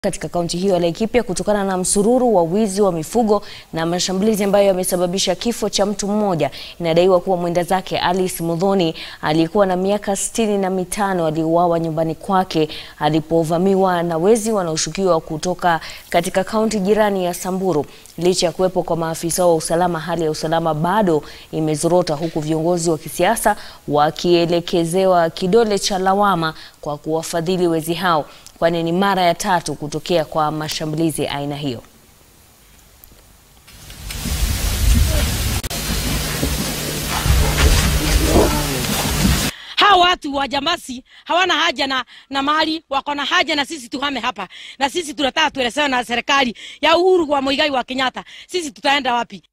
katika kaunti hiyo ya Laikipia kutokana na msururu wa wizi wa mifugo na mashambulizi ambayo yamesababisha kifo cha mtu mmoja. Inadaiwa kuwa mwenda zake Alice Muthoni aliyekuwa na miaka sitini na mitano aliuawa nyumbani kwake alipovamiwa na wezi wanaoshukiwa kutoka katika kaunti jirani ya Samburu. Licha ya kuwepo kwa maafisa wa usalama, hali ya usalama bado imezorota, huku viongozi wa kisiasa wakielekezewa kidole cha lawama kwa kuwafadhili wezi hao kwani ni mara ya tatu kutokea kwa mashambulizi aina hiyo. Hawa watu wa Jambasi hawana haja na, na mali, wako na haja na sisi tuhame hapa, na sisi tunataka tuelezewe na serikali ya Uhuru wa Muigai wa Kenyatta, sisi tutaenda wapi?